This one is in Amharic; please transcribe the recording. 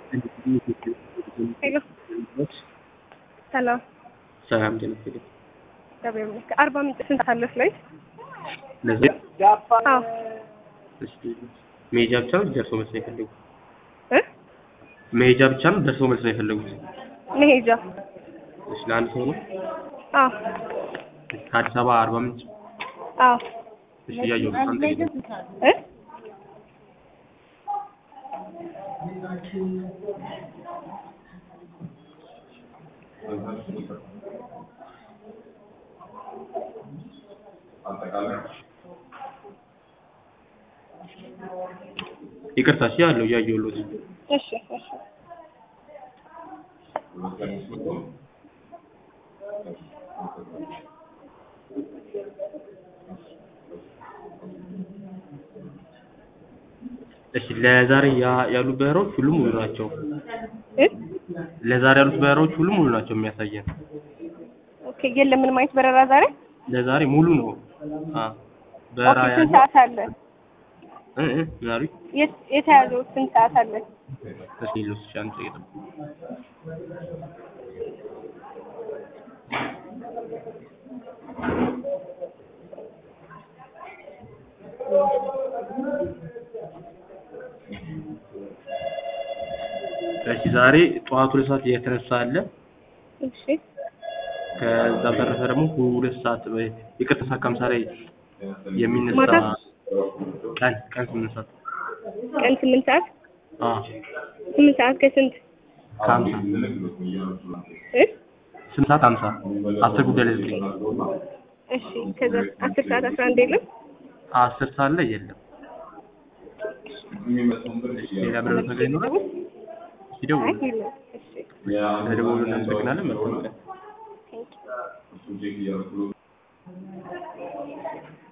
ሄሎ ሰላም ሰላም ጤና ይስጥልኝ። እግዚአብሔር ይመስገን። አርባ ምንጭ ስንት አለ ፍላይት? ለዚህ አዎ እስኪ መሄጃ ብቻ ነው ደርሶ መልስ ነው የፈለጉት? እ መሄጃ ብቻ ነው ደርሶ መልስ ነው የፈለጉት? መሄጃ እሺ ለአንድ ሰው ነው? አዎ ከአዲስ አበባ አርባ ምንጭ? አዎ እሺ እያየሁ ነው። አንተ ሄደ እ ይቅርታ እሺ ያለው እያየሁልዎት እሺ እሺ እሺ ለዛሬ ያ- ያሉት በረራዎች ሁሉም ሙሉ ናቸው። እ ለዛሬ ያሉት በረራዎች ሁሉም ሙሉ ናቸው የሚያሳየን። ኦኬ የለም ምንም አይነት በረራ ዛሬ? ለዛሬ ሙሉ ነው። አ በረራ ኦኬ ስንት ያለው ሰዓት አለ? እ እ ምን አሉኝ? የት- የተያዘው ስንት ሰዓት አለ? እስኪ ልውሰድ እሺ አንድ ደቂቃ ጠብቁ። እሺ ዛሬ ጠዋት ሁለት ሰዓት የተነሳ አለ። እሺ ከዛ በተረፈ ደግሞ ሁለት ሰዓት ወይ- ይቅርታ ሰዓት ከሀምሳ ላይ የሚነሳ ማታ? ቀን ቀን ስምንት ሰዓት ቀን ስምንት ሰዓት አ ስምንት ሰዓት ከስንት ከሀምሳ እ ስምንት ሰዓት ሀምሳ አስር ጉዳይ ላይ ዘጠኝ እሺ ከዛ አስር ሰዓት አስራ አንድ የለም? አስር ሰዓት ላይ የለም። እሺ ሌላ ብለው ነገር ይኖራል? አይ ይደውሉ። የለም። እሺ ለደወሉ እናመሰግናለን። መልካም ቀን። ቴንክ ዩ